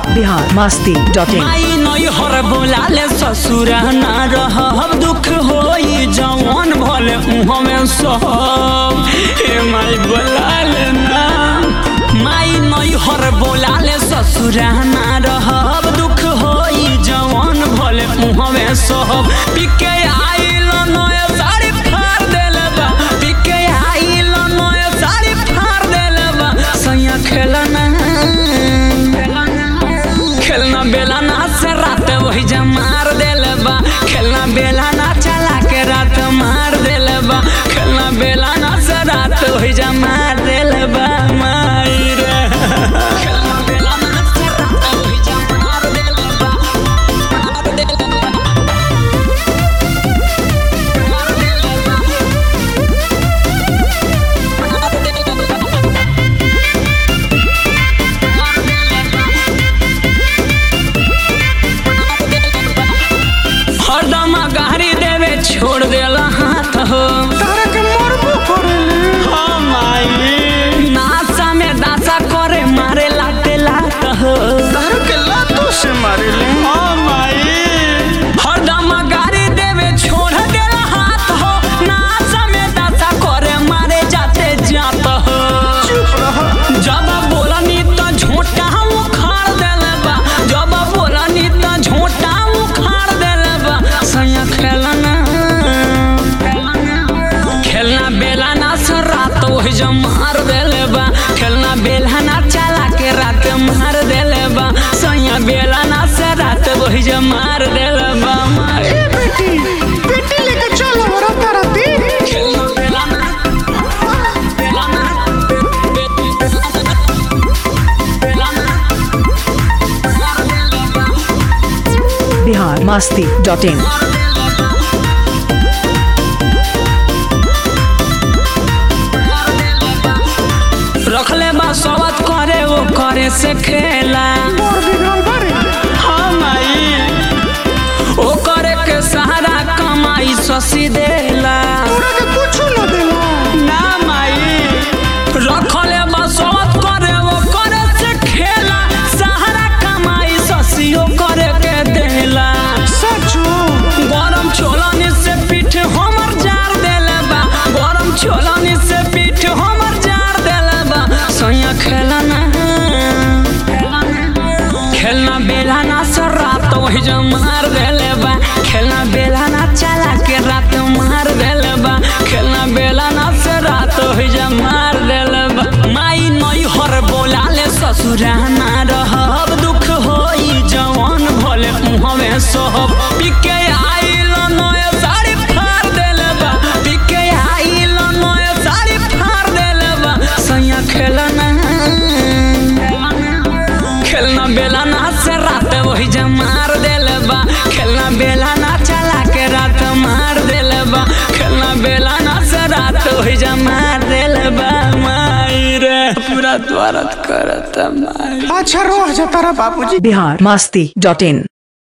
Bihar Masti dot in माई नई हर बोलाले ससुर ना रहब दुख होई जवान भले उहमे सब हे माई बोलाले ना माई नई हर बोलाले ससुर ना रहब दुख होई जवान भले उहमे सब पिके आइल नय साड़ी फाड़ देले बा पिके आइल नय साड़ी फाड़ देले बा सैया खेलना खेलना बेलाना से रात वही जा मार देल बा खेलना बेलाना चला के रात मार देल बा खेलना बेलाना से रात वही जा मार देल बा माई रे खेलना बेलाना से रात वही जा मार देल बा मार देल बा मार देल बा मार देल बा हरदम गाड़ी देवे छोड़ देला हाथ हो तारा के मरबो करेले हाँ माई नासा में दासा करे मारे लाते लात हो तारा के लातों से मारेले हाँ माई हरदम गाड़ी देवे छोड़ देला हाथ हो नासा में दासा करे मारे जाते जात हो चुप रह जब बोलनी त झोटा उखाड़ देले बा जब बोलनी त झोटा उखाड़ देले बा सैया खेलना खेलना बेलाना से रात वही जब मार देले बा खेलना बेलाना चला के रात मार देले बा सैया बेलाना से रात वही जब मार देले बा मार ए बेटी बेटी लेके चलो हरा तारा दी खेलना बेलाना बेलाना बेलाना मार देले बा बिहार मस्ती डॉट इन रखले बा सवत करे वो करे से खेला मोर बिगड़ल बारे हम आई ओ करे के सहारा कमाई ससी देला तोरा के कुछ न देला ना माई रखले बा सवत करे वो करे से खेला सहारा कमाई ससी ओ करे के देला सचो गरम छोलनी से पीठ हमर जार देले बा गरम छोलनी से पीठ हमर जार देले बा सैया खेलना खेलना बेलाना से रात वही जो मार देले बा खेलना बेलाना चला के रात मार देले बा खेलना बेलाना से रात वही जो मार देले बा माई नई हर बोलाले ससुराना रहब दुख होई जवान भले मुहमे सहब पिके आइल नय साड़ी फाड़ देले बा पिके आइल नय साड़ी फाड़ देले बा सैया खेलना खेलना बेलाना से रात वही जा मार देले बा खेलना बेलाना चला के रात मार देले बा खेलना बेलाना से रात वही जा मार देले बा माई रे पूरा द्वारत करत माई अच्छा रोह जा तारा बाबूजी बिहार मस्ती डॉट इन